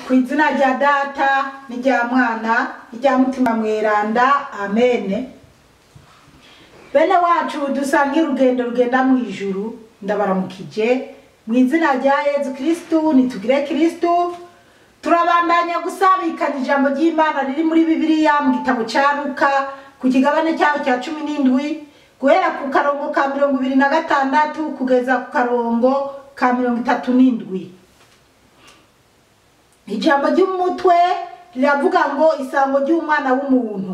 ku izina rya data n'irya mwana n'irya mutima mweranda amene bene wacu dusangiye urugendo rugenda mu ijuru ndabaramukije mu izina rya yezu kirisitu nitugire kirisitu turabandanya gusabikanya ijambo ry'imana riri muri bibiliya mu gitabo cya luka ku kigabane cyaho cya cumi n'indwi guhera ku karongo ka mirongo ibiri na gatandatu kugeza ku karongo ka mirongo itatu n'indwi ijambo ry'umutwe riravuga ngo isango ry'umwana w'umuntu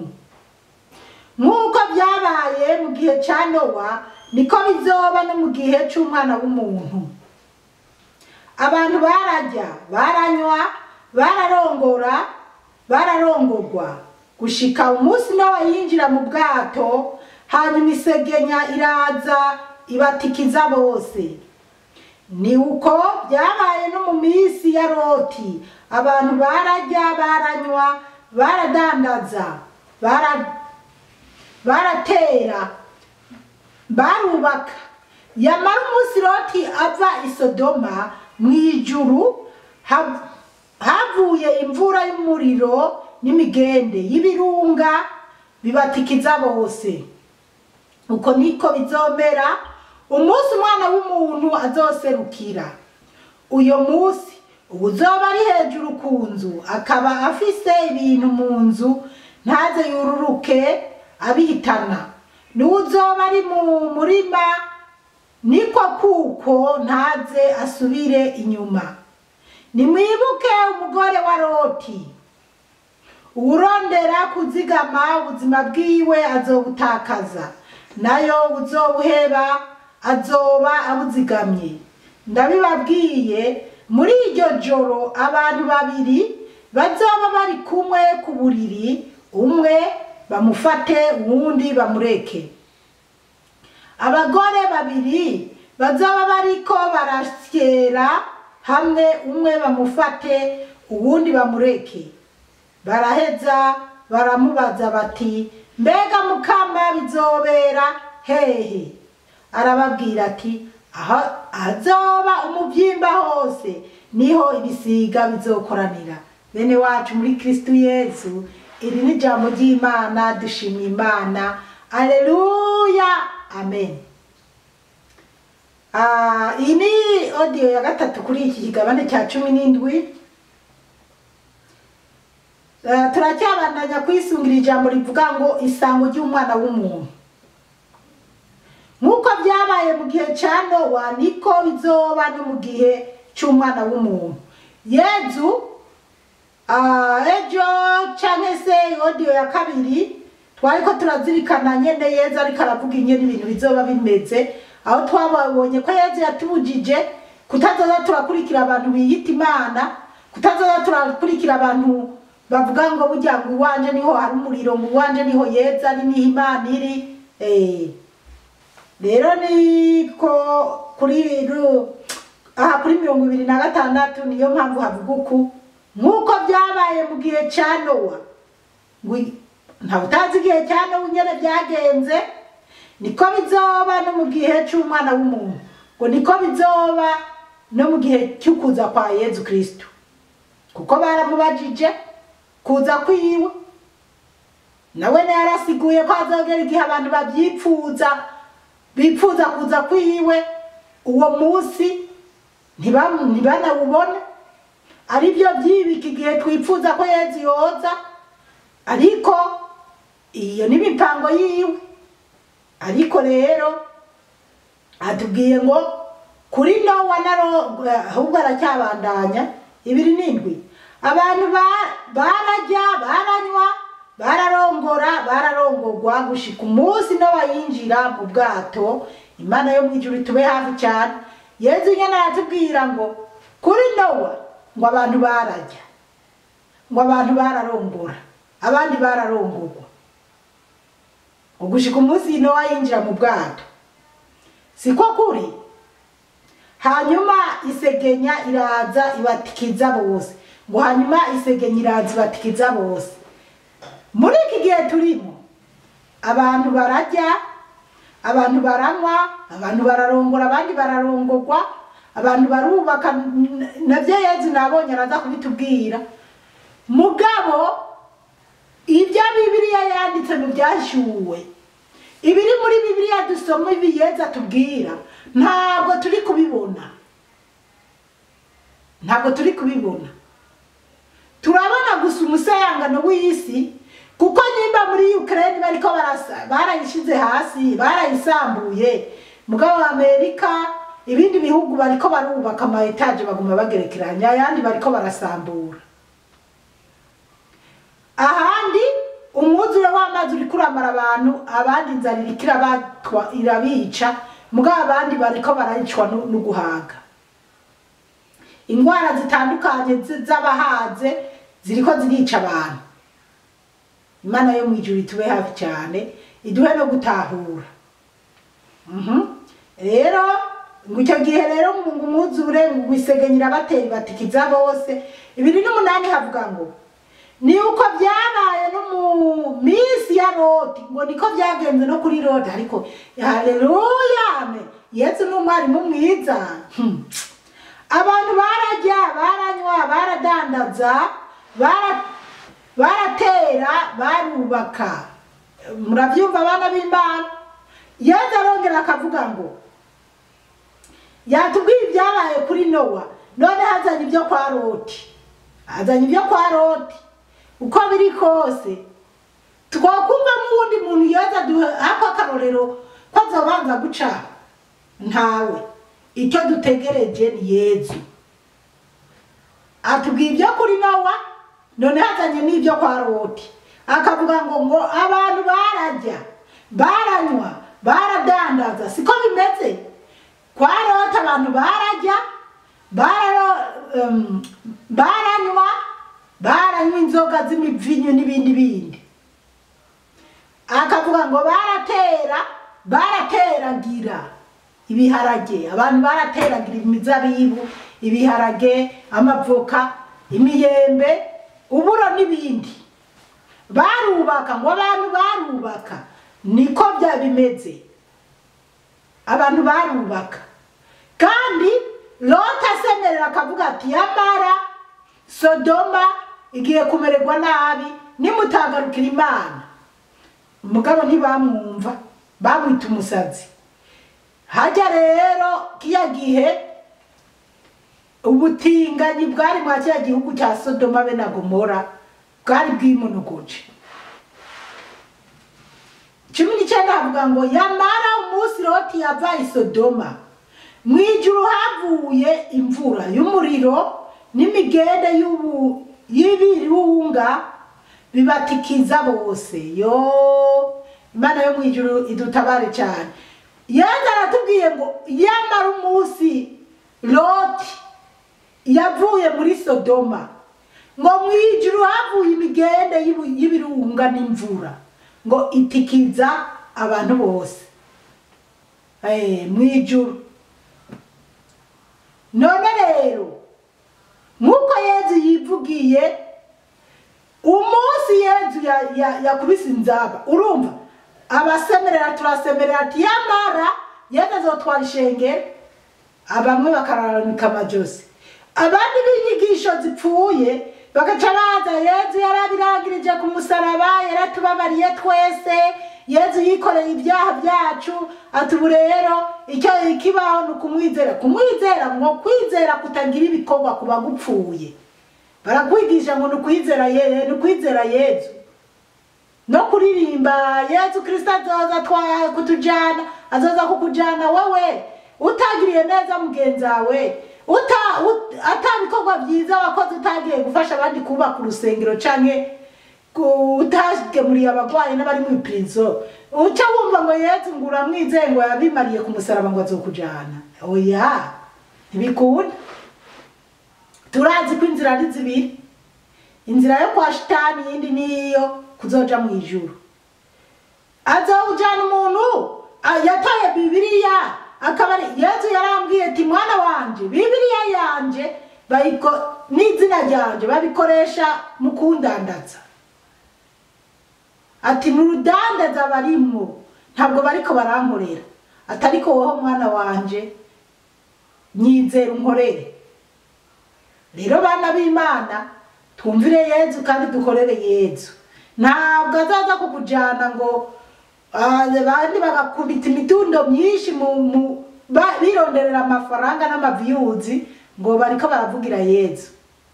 nk'uko byabaye mu gihe cya nowa niko bizoba no mu gihe cy'umwana w'umuntu abantu bararya baranywa bararongora bararongorwa gushika umunsi nowa yinjira mu bwato hanyuma isegenya iraza ibatikiza bose ni uko byabaye no mu minsi ya loti abantu bararya baranywa baradandaza bara- baratera barubaka yamara umunsi loti ava i sodoma mu ijuru hav- havuye imvura y'umuriro n'imigende y'ibirunga bibatikiza bose uko niko bizomera umunsi umwana w'umuntu azoserukira uyo munsi uzoba ari hejuru ku nzu akaba afise ibintu mu nzu ntaze yururuke abihitana n'uzoba ari mu murima niko kuko ntaze asubire inyuma nimwibuke umugore wa loti uwurondera kuzigama ubuzima bwiwe azobutakaza nayo uzobuheba azoba abuzigamye ndabibabwiye muri iryo joro abantu babiri bazoba bari kumwe ku buriri umwe bamufate uwundi bamureke abagore babiri bazoba bariko barasyera hamwe umwe bamufate uwundi bamureke baraheza baramubaza bati mbega mukama bizobera hehe arababwira ati aho azoba umubyimba hose niho ibisiga bizokoranira bene wacu muri kristu yesu iri ni ijambo ry'imana dushimye imana aleluya amen Ah, iyi ni odiyo ya gatatu kuri iki kigabane cya cumi n'indwi Eh, turacyabandanya kwisungira ijambo rivuga ngo isango ry'umwana w'umuntu nk'uko byabaye mu gihe cya nowa niko bizoba no mu gihe cy'umwana w'umuntu yezu ah, ejo cyangwa se odiyo ya kabiri twari ko turazirikana nyene yezu ariko aravuga ingene ibintu bizoba bimeze aho twababonye ko yezu yatubujije kutazoza turakurikira abantu biyita imana kutazoza turakurikira abantu bavuga ngo burya ngo iwanje niho hari umuriro ngo iwanje niho yeza ari niho imana iri eh. rero niko kuri ru- aha kuri mirongo ibiri na gatandatu niyo mpamvu havuga uku nk'uko byabaye mu gihe cya nowa ngo i- ntawe utazi igihe cya nowa ingene byagenze niko bizoba no mu gihe cy'umwana w'umuntu ngo niko bizoba no mu gihe cy'ukuza kwa yezu kristo kuko baramubajije kuza kwiwe nawe yarasiguye ko azogera igihe abantu babyipfuza bipfuza kuza kwiwe uwo munsi ntibam- ntibanawubone ari byo byibika igihe twipfuza ko yezu yoza ariko iyo ni imipango yiwe ariko rero atubwiye ngo kuri nowa na ro ahubwo aracyabandanya ibiri n'indwi abantu ba- bararya baranywa bararongora bararongorwa gushika umunsi nowa yinjira mu bwato imana yo mu ijuru tube hafi cyane yezu nyine aratubwira ngo kuri nowa ngo abantu bararya ngo abantu bararongora abandi bararongorwa ngo gushika umunsi nowa yinjira mu bwato siko kuri hanyuma isegenya iraza ibatikiza bose ngo hanyuma isegenya iraza ibatikiza bose muri iki gihe turimo abantu bararya abantu baranywa abantu bararongora abandi bararongorwa abantu barubaka n- navyo yezu nabonye araza kubitubwira mugabo ibyo bibiliya yanditse mu byashyuwe ibiri muri bibiliya dusoma ibi yezu atubwira ntabwo turi kubibona ntabwo turi kubibona turabona gusa umusayangano w'isi kuko nimba muri ukraine bariko barasa barayishize hasi barayisambuye mugabo wa amerika ibindi bihugu bariko barubaka ama etaje baguma bagerekeranya ayandi bariko barasambura ahandi umwuzure w'amazi uriko uramara abantu abandi inzara iriko irabatwa irabica mugabo abandi bariko barayicwa nu- n'uguhaga indwara zitandukanye zi- z'abahaze ziriko zirica abantu imana yo mu ijuru itube hafi cyane iduhe no gutahura Mhm. rero ngo icyo gihe rero ngo umwuzure ngo isegenyira bateri batikiza bose ibiri n'umunani havuga ngo ni uko byabaye no mu minsi ya loti ngo niko byagenze no kuri loti ariko haleluya amen yesu ni umwarimu mwiza Hmm. abantu barajya baranywa baradandaza bara- baratera barubaka murabyumva abana b'imana yesu arongera akavuga ngo yatubwiye ibyabaye kuri nowa none hazanye ibyo kwa loti hazanye ibyo kwa loti uko biri kose twakumva nk'uwundi muntu yoza ako akarorero ko azobanza guca ntawe icyo dutegereje ni yezu atubwiye ibyo kuri nowa none hazanye n'ibyo kwa loti akavuga ngo ngo abantu barajya baranywa baradandaza siko bimeze kwa loti abantu barajya bararo um, baranywa baranywa inzoga z'imivinyu n'ibindi bindi akavuga ngo baratera barateragira ibiharage abantu barateragira imizabibu ibiharage amavoka imiyembe uburo n'ibindi barubaka ngo abantu barubaka niko bya bimeze abantu barubaka kandi lota asemerera akavuga ati yamara sodoma igiye kumererwa nabi nimutagarukira imana umugabo ntibamwumva bamwita umusazi hajya rero kiya gihe ubutinganyi bwari mwa kiriya gihugu cya sodoma be na gomora bwari bwimonogoje cumi n'icyenda havuga ngo yamara umunsi loti yava i sodoma mu ijuru havuye imvura y'umuriro n'imigende y'ubu- y'ibirunga bibatikiza bose yo imana yo mu ijuru idutabare cyane yezu aratubwiye ngo yamara umunsi loti yavuye muri sodoma ngo mu ijuru havuye imigende y'ibu- y'ibirunga n'imvura ngo itikiza abantu bose Eh, mu ijuru none rero nk'uko yezu yivugiye umunsi yezu ya- ya- yakubise inzaba urumva abasemerera turasemerera ati yamara yezu azotwara ishengero bamwe bakararanika amajosi abandi b'inyigisho zipfuye bagaca baza yezu yarabirangirije ku musaraba yaratubabariye twese yezu yikoreye ibyaha byacu ati ubu rero icyo ikibaho ni ukumwizera kumwizera ngo kwizera kutagira ibikorwa ku bagupfuye barakwigisha ngo ni ukwizera ye- ni ukwizera yezu no kuririmba yezu kirisito azoza atwaye kutujyana azoza kukujyana wowe utagiriye neza mugenzi wawe uta ut- atabikorwa byiza wakoze utagiye gufasha abandi kubaka urusengero canke ku- utagemuriye abagwayi n'abari mu ipirizo uca wumva ngo yezu ngo uramwizeye ngo yabimariye ku musaraba ngo azokujana oya ntibikunda turazi ko inzira ari zibiri inzira yo kwa shitani iyindi niyo kuzoja mu ijuru azawujana umuntu ah, yataye bibiliya akaba ari yezu yarambwiye ati mwana wanje bibiliya yanje bayiko n'izina ryanje babikoresha mu kundandaza ati ni urudandaza barimwo ntabwo bariko barankorera ati ariko wowe mwana wanje nyizera unkorere rero bana b'imana twumvire yezu kandi dukorere yezu ntabwo azaza kukujyana ngo ah, abandi bagakubita imitundo myinshi mu- mu- ba- bironderera amafaranga n'amaviyuzi ngo bariko baravugira yezu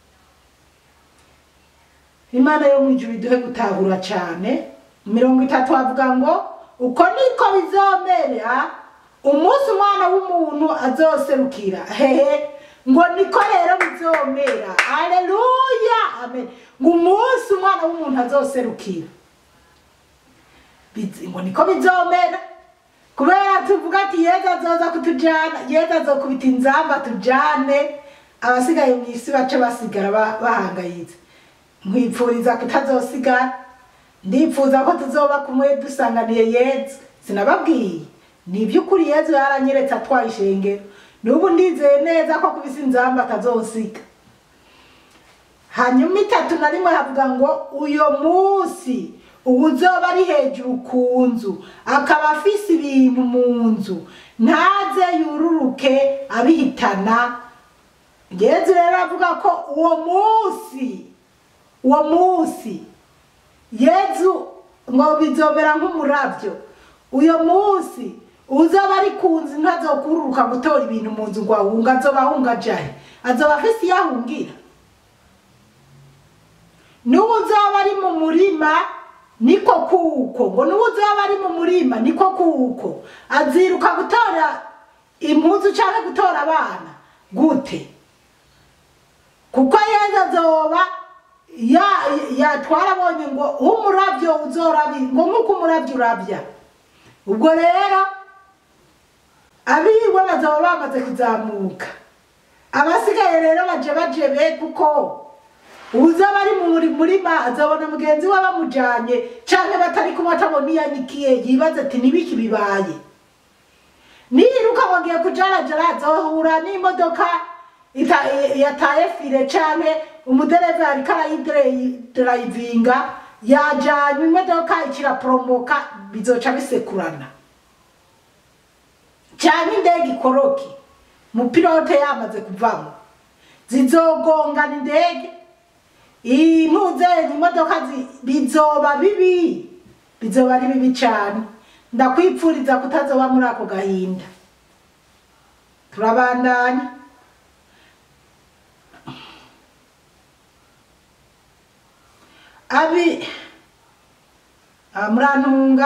imana yo mu ijuru iduhe gutahura cyane mirongo itatu havuga ngo uko niko bizomera umunsi umwana w'umuntu azoserukira hehe ngo niko rero bizomera aleluya amen ngo umunsi umwana w'umuntu azoserukira Biz- ngo niko bizomera kubera tuvuga ati yezu azoza kutujana yezu azokubita inzamba tujane abasigaye mu isi bace basigara ba- bahangayitse nkwipfuriza kutazosigara ndipfuza ko tuzoba kumwe dusanganiye yezu sinababwiye ni iby'ukuri yezu yaranyeretse atwaye ishengero n'ubu ndizeye neza ko kubisa inzamba atazosiga hanyuma itatu na rimwe havuga ngo uyo munsi uwuzoba ari hejuru ku nzu akaba afise ibintu mu nzu ntaze yururuke abihitana yezu rero avuga ko uwo munsi uwo munsi yezu ngo bizomera nk'umurabyo uyo munsi uzaba ari ku nzu ntazokururuka gutora ibintu mu nzu ngo ahunga azoba ahunga ajahe azoba afise iyo ahungira n'ubu uzaba ari mu murima niko kuko ngo n'ubu uzaba ari mu murima niko kuko aziruka gutora impuzu cyangwa gutora abana gute kuko yezu azoba ya- yatwara abonye ngo umurabyo uzorabi ngo nk'uko umurabyo urabya ubwo rero abiwe bazaba bamaze kuzamuka abasigaye rero baje bajebe kuko uzaba ari mu muri- murima azabona mugenzi we bamujanye canke batari kumwe atabona iyo anikiye yibaza ati nibiki bibaye niyiruka ngo agiye kujarajara azohura n'imodoka ita- yataye fire canke umudereva ariko arayidarayivinga yajanywe imodoka ikiraporomoka bizoca bisekurana canke indege ikoroke mupilote yamaze kuvamo zizogongana indege impuzenyi imodoka zi- bizoba bibi bizoba ari bibi cane ndakwipfuriza kutazoba muri ako gahinda turabandanya abi ah, murantunga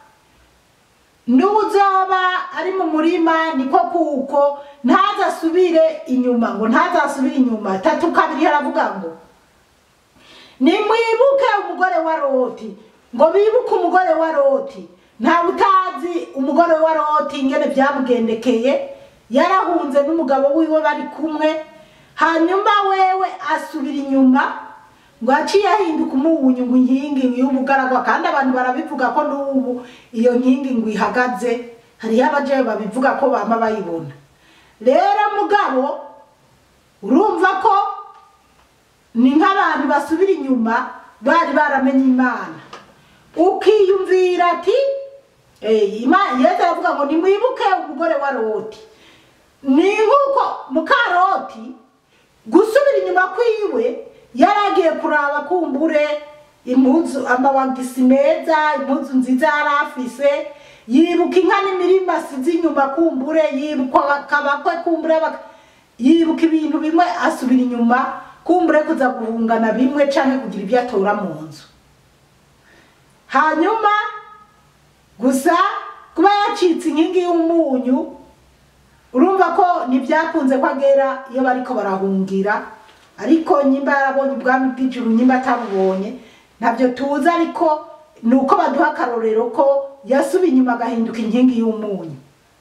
n'uzoba ari mu murima niko kuko ntazasubire inyuma ngo ntazasubire inyuma tatu kabiri haravuga ngo nimwibuke umugore wa loti ngo bibuke umugore wa loti ntawe utazi umugore wa loti ingene byamugendekeye yarahunze n'umugabo wiwe bari kumwe hanyuma wewe asubira inyuma ngo aciye ahinduka umunyu ngo inkingi y'ubugaragwa kandi abantu barabivuga ko n'ubu iyo nkingi ngo ihagaze hariho abajeyi babivuga ko bama bayibona rero mugabo urumva ko ni nk'abantu basubira inyuma bari baramenye imana ukiyumvira ati eh, Ima- yesu aravuga ngo nimwibuke umugore wa loti ni nk'uko mukaroti gusubira inyuma kwiwe yaragiye kuraba kumbure impuzu amawagisi meza impuzu nziza yari afise yibuka inka n'imirima asize inyuma kumbure yibuka akabakwe kumbure bak- yibuka ibintu bimwe asubira inyuma kumbure kuza guhungana bimwe canke kugira ibyo atora mu nzu hanyuma gusa kuba yacitse inkingi y'umunyu urumva ko ntibyakunze ko agera iyo bariko barahungira ariko nyimba yarabonye ubwami bw'ijuru nyimba atabubonye ntabyo tuzi ariko ni uko baduha akarorero ko yasubiye inyuma agahinduka inkingi y'umunyu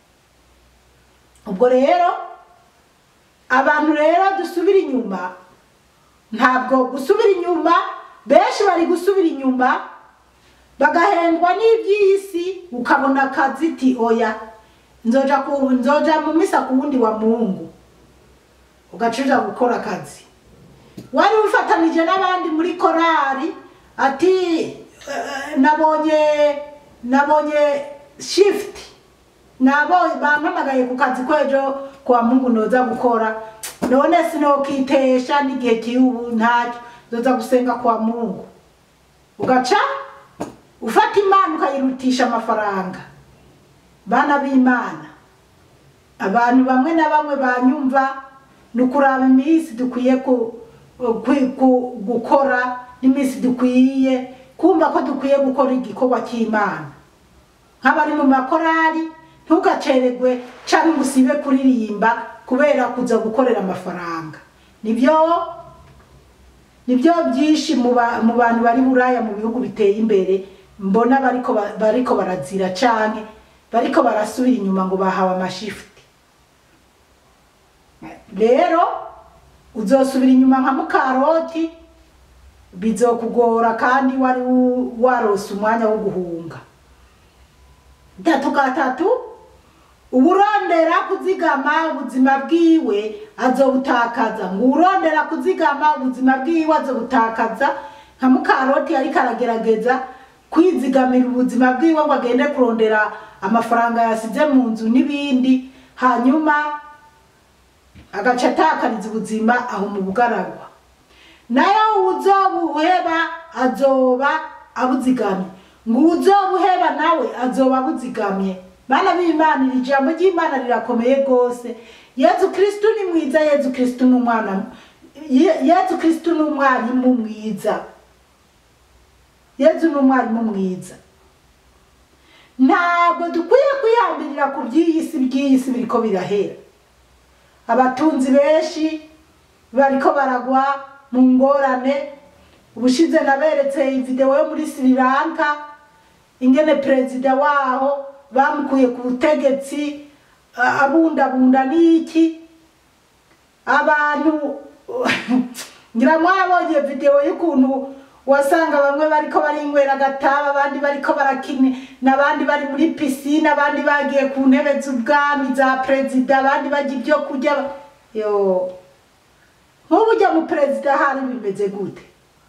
ubwo rero abantu rero dusubira inyuma ntabwo gusubira inyuma benshi bari gusubira inyuma bagahendwa n'iby'isi ukabona akazi ti oya nzoja ku nzoja mu misa ku wundi wa mungu ugacuja gukora akazi wari ufatanije n'abandi muri korari ati eh, nabonye nabonye shift nabo bampamagaye ku kazi kwejo kwa mungu noza gukora none sinokitesha n'igihe cy'ubu ntacyo nzoza gusenga kwa mungu ugaca ufata imana ukayirutisha amafaranga bana b'imana abantu bamwe na bamwe banyumva ni ukuraba iminsi dukwiye ku- ku- ku- gukora n'iminsi dukwiye kumva ko dukwiye gukora igikorwa cy'imana nk'abari mu makorari ntugacererwe cyangwa ngo usibe kuririmba kubera kuza gukorera amafaranga nibyo nibyo byinshi mu ba- mu bantu bari buraya mu bihugu biteye imbere mbona bariko ba- bariko barazira canke bariko barasubira inyuma ngo bahawe amashifuti rero uzosubira inyuma nka mukaroti bizokugora kandi wari wu- warose umwanya wo guhunga tatu gatatu uburondera kuzigama ubuzima bwiwe azobutakaza ngo urondera kuzigama ubuzima bwiwe azobutakaza nka mukaroti ariko aragerageza kwizigamira ubuzima bwiwe ngo agende kurondera amafaranga yasize mu nzu n'ibindi hanyuma agaca atakariza ubuzima aho mu bugaragwa nayo uzobuheba azoba abuzigamye ngo uzobuheba nawe azoba abuzigamye bana b'imana iri jambo ry'imana rirakomeye rwose yezu kristu ni mwiza yezu kristu ni umwana Ye- yezu kristu ni umwarimu mwiza yezu ni umwarimu mwiza ntabwo dukwiye kwihambirira ku by'iyi si by'iyi si biriko birahera abatunzi benshi bariko baragwa mu ngorane ubushize naberetse video yo muri Sri Lanka ingene perezida waho bamukuye ku butegetsi a- abundabunda n'iki abantu ngira mwabonye video y'ukuntu wasanga bamwe bariko barinywera agataba abandi bariko barakina n'abandi bari muri pisine abandi bagiye ku ntebe z'ubwami za perezida abandi barya ibyo kurya yo nk'ubu ujya mu perezida hari bimeze gute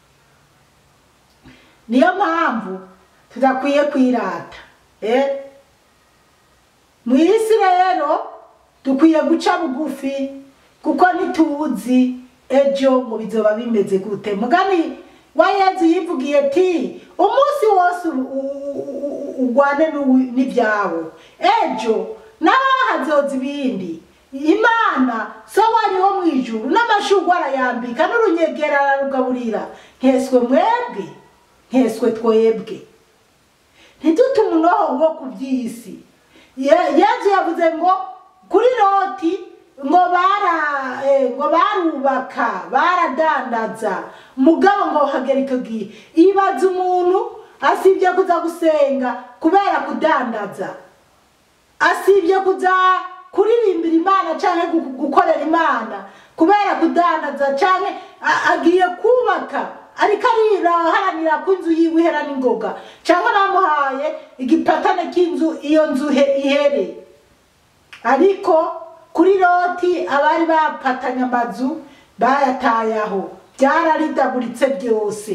niyo mpamvu tudakwiye kwirata eh? mu isi rero dukwiye guca bugufi kuko ntituzi ejo ngo bizoba bimeze gute mugani wa yezu yivugiye ati umunsi wose u- u- u- u- ugwane n'uwi- n'ibyawe ejo nawe hazoza ibindi imana so wanyu wo mu ijuru n'amashugwe arayambika n'urunyegera ararugaburira nkeswe mwebwe nkeswe twebwe ntidute umunoho wo ku by'isi Ye- yezu yavuze ngo kuri loti ngo bara eh, ngo barubaka baradandaza mugabo ngo hagera icyo gihe ibaza umuntu asibye kuza gusenga kubera kudandaza asibye kuza kuririmbira imana cyangwa gu- gukorera imana kubera kudandaza cyangwa a- agiye kubaka ariko ariraharanira ko inzu yiwe ihera n'ingoga cyangwa bamuhaye igipatane cy'inzu iyo nzu he- ihere ariko kuri loti abari bapatanye amazu bayataye aho byararidaguritse byose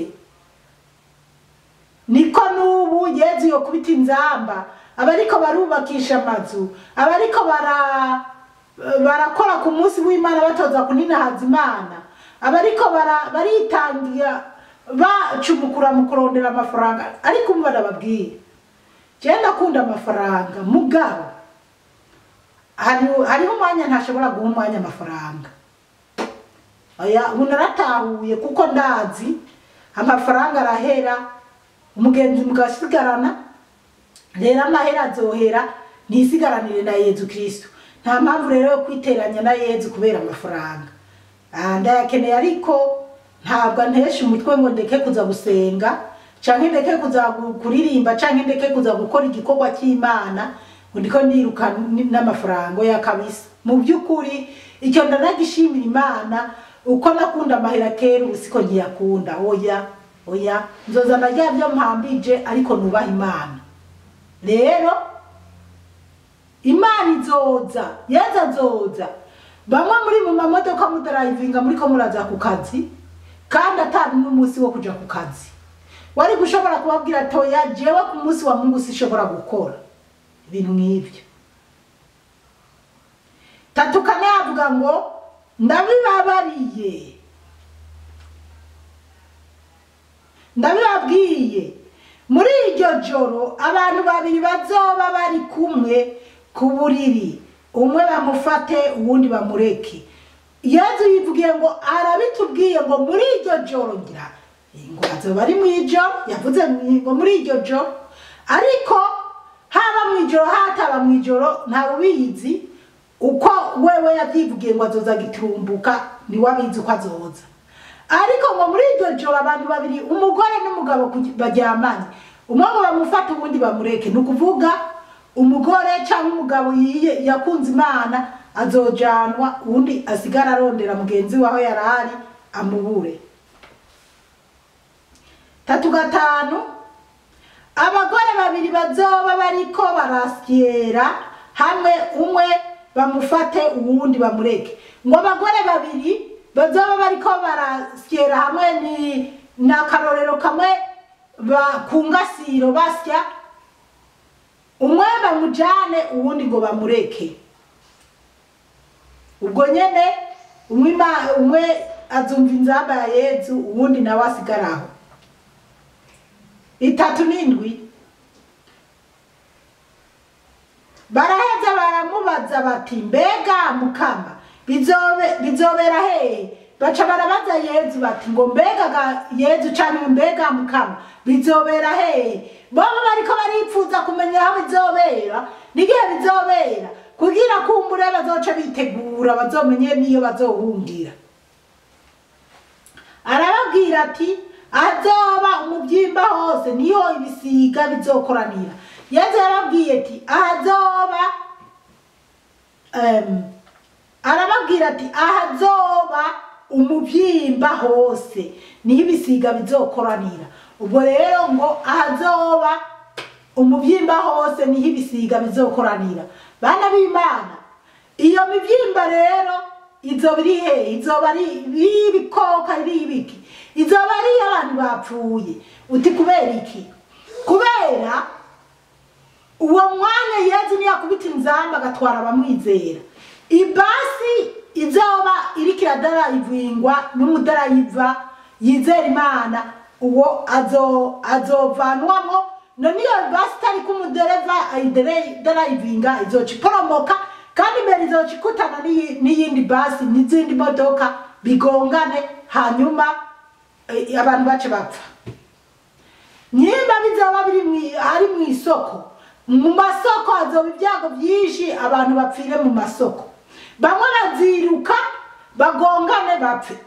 niko n'ubu yezu yo kubita inzamba abariko barubakisha amazu abariko bara barakora ku munsi w'imana batoza kuninahaza imana abariko bara- baritangira bacumukura mu kurondera amafaranga ariko umva ndababwira jewe ndakunda amafaranga mugabo hari- hariho umwanya ntashobora guha umwanya amafaranga oya ubu naratahuye kuko ndazi amafaranga arahera umugenzi mugasigarana rero amahera azohera ntisigaranire na yezu kristo nta mpamvu rero yo kwiteranya na yezu kubera amafaranga Ah, ndayakeneye ariko ntabwo antesha umutwe ngo ndeke kuza gusenga canke ndeke kuza gu- kuririmba canke ndeke kuza gukora igikorwa cy'imana ngo ndiko ndiruka n- n'amafaranga ya kabisa mu by'ukuri icyo ndanagishimira imana uko nakunda amahera kera ubu siko nkiyakunda oya oya nzoza ndarya byo mpambije ariko nubaha imana rero imana izoza yeza azoza bamwe muri mu mamodoka mudarayivinga muriko muraza ku kazi kandi atari n'umunsi wo kuja ku kazi wari gushobora kubabwira toya jewe ku munsi wa mungu sishobora gukora ibintu nk'ibyo tatu kane havuga ngo ndabibabariye ndabibabwiye muri iryo joro abantu babiri bazoba bari kumwe ku buriri umwe bamufate uwundi bamureke yezu yivugiye ngo arabitubwiye ngo muri iryo joro ngira ngo azoba ari mu ijoro yavuze ngo muri iryo joro ariko haba mu ijoro hataba mu ijoro ntawe ubizi uko wewe yabyivugiye ngo azoza giturumbuka niwe abizi uko azoza ariko ngo muri iryo joro abantu babiri umugore n'umugabo kugi- baryamanye umwe ngo bamufate ubundi bamureke ni ukuvuga umugore cyangwa umugabo yiye yakunze imana azojanwa ubundi asigara arondera mugenzi we aho yari ari amubure tatu gatanu abagore babiri bazoba bariko barasyera hamwe umwe bamufate uwundi bamureke ngo abagore babiri bazoba bariko barasyera hamwe ni ni akarorero kamwe ba- ku ngasiro basya umwe bamujane uwundi ngo bamureke ubwo nyene umwe ima- umwe azumva inzamba ya yezu uwundi nawe asigara aho itatu n'indwi baraheza baramubaza bati mbega mukama bizobe bizobera hehe baca barabaza yezu bati ngo mbega ga yezu canke mbega mukama bizobera hehe bobo bariko baripfuza kumenya aho bizobera n'igihe bizobera kugira kumbure bazoca bitegura bazomenye n'iyo bazohungira arababwira ati ahazoba umubyimba hose niho ibisiga bizokoranira yezu yarababwiye ati ahazoba em, arababwira ati ahazoba umubyimba hose niho ibisiga bizokoranira ubwo rero ngo ahazoba umubyimba hose niho ibisiga bizokoranira bana b'imana iyo mibyimba rero izoba iri hehe izoba ari ibikoka ari ibiki izoba ari abantu bapfuye uti kubera iki kubera uwo mwanya yezu niyakubita inzamba agatwara abamwizera ibasi izoba iriko iradarayivingwa n'umudarayiva yizera imana uwo azo azovanwamo none iyo basi itariko umudereva ayidarayivinga izoca iporomoka kandi imbere izoca ikutana n'iyi- n'iyindi basi n'izindi modoka bigongane hanyuma eh, abantu bace bapfa nyimba bizoba biri mwi- ari mu isoko mu masoko hazoba ibyago byinshi abantu bapfire mu masoko bamwe baziruka bagongane bapfe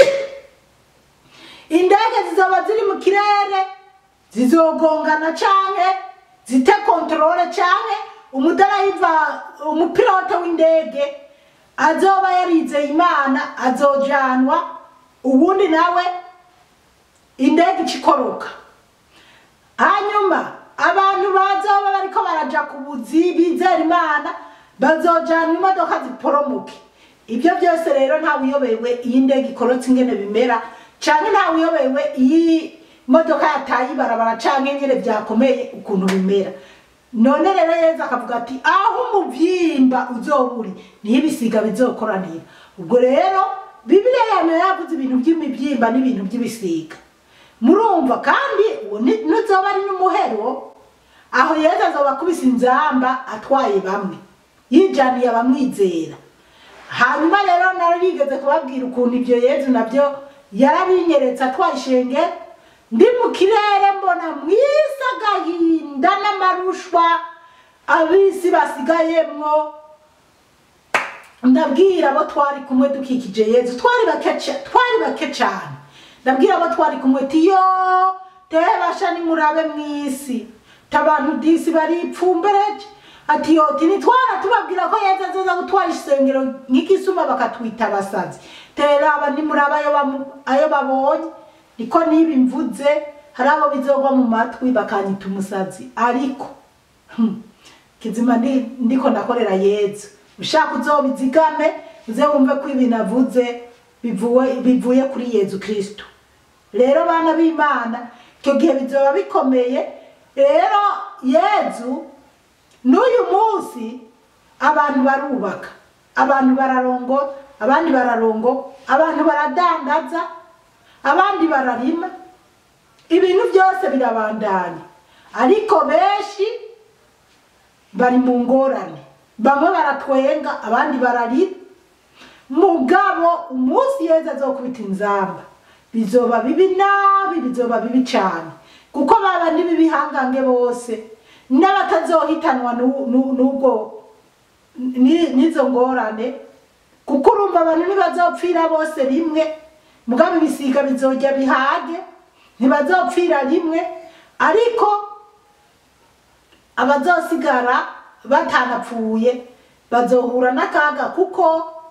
indege zizoba ziri mu kirere zizogongana canke zite kontrole canke umudarayiva umupilote w'indege azoba yarizeye imana azojanwa ubundi nawe indege icikoroka hanyuma abantu bazoba bariko baraja ku buzi bizera imana bazojanwa imodoka ziporomoke ibyo byose rero ntawiyobewe iyi ndege ikorotse ingene bimera canke ntawiyobewe iyi modoka yataye ibarabara canke nyene vyakomeye ukuntu bimera none rero yezu akavuga ati aho umuvyimba uzoba uri niho ibisiga bizokoranira ubwo rero bibiliya yame yavuze ibintu vy'imivyimba n'ibintu vy'ibisiga murumva kandi uwo ni- nuzoba ari n'umuhero aho yezu azoba akubise inzamba atwaye bamwe yijaniye abamwizera hanyuma rero nari yigeze kubabwira ukuntu ibyo yezu nabyo yarabinyeretse atwaye ishengero ndi mu kirere mbona mwisi agahinda n'amarushwa abisi basigayemwo ndabwira abo twari kumwe dukikije yezu twari bake ca- twari bake cyane ndabwira abo twari kumwe tiyo tebasha nimurabe mwisi tabantu disi baripfumbereje ati yoti nitwara tubabwira ko yezu azoza gutwara isengero nk'ikisuma bakatwita abasazi teraba nimuraba ayo bamu- ayo babonye niko niba mvuze hari abo bizogwa mu matwi bakanyita umusazi ariko hmm, kizima ndi- ndiko ndakorera yezu ushaka uzobizigame uze wumve ko ibi navuze bivuye bivuye kuri yezu kristo rero bana b'imana icyo gihe bizoba bikomeye rero yezu n'uyu munsi abantu barubaka abantu bararongo abandi bararongo abantu baradandaza abandi bararima ibintu byose birabandanya ariko benshi bari mu ngorane bamwe baratwenga abandi bararira mugabo umunsi yeza azokubita inzamba bizoba bibi nabi bizoba bibi cyane kuko baba n'ibibihangange bose n'abatazohitanwa n'u- n'u- n'ubwo ni- n'izo ngorane kuko urumva abantu ntibazopfira bose rimwe mugabo ibisiga bizojya bihage ntibazopfira rimwe ariko abazosigara batanapfuye bazohura n'akaga kuko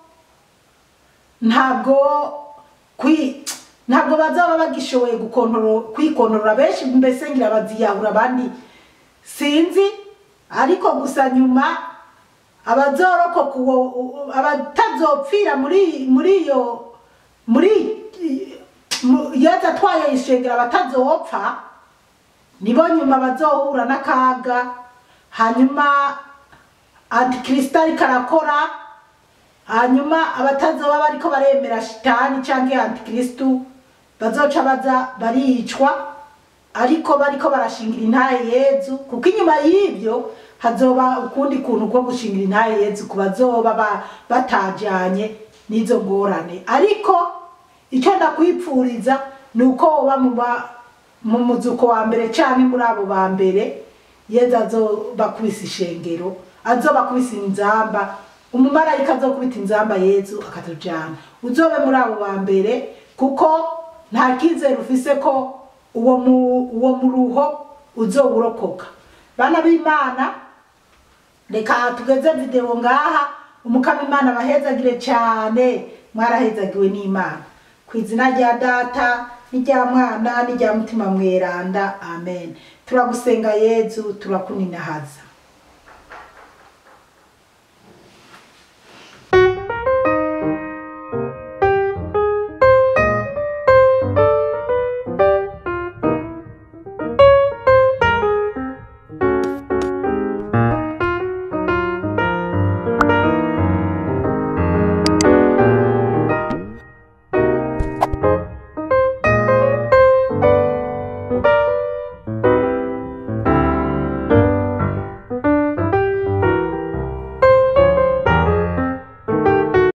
ntabwo kwi ntabwo bazaba bagishoboye gukontorora kwikontorora benshi mbese ngira baziyahura abandi sinzi ariko gusa nyuma abazorokoka uwo u- abatazopfira muri muri iyo muri mu- yezu atwaye ishengero abatazopfa nibo nyuma bazohura n'akaga hanyuma antikristo ariko arakora hanyuma abatazoba bariko baremera shitani canke antikristo bazoca baza baricwa ariko bariko barashingira intaye yezu kuko inyuma y'ivyo hazoba ukundi kuntu ko gushingira intaye yezu ku bazoba ba- batajanye n'izo ngorane ariko icyo ndakwipfuriza ni uko woba mu ba- mu muzuko wa mbere canke muri abo ba mbere yezu azobakubisa ishengero azobakubisa inzamba umumarayika azokubita inzamba yezu akatujana uzobe muri abo ba mbere kuko nta kizere ufise ko uwo mu uwo muruho uzowurokoka bana b'imana reka tugeze video ngaha umukama imana abahezagire cyane mwarahezagiwe n'imana ku izina rya data n'irya mwana n'irya mutima mweranda amen turagusenga yezu turakuninahaza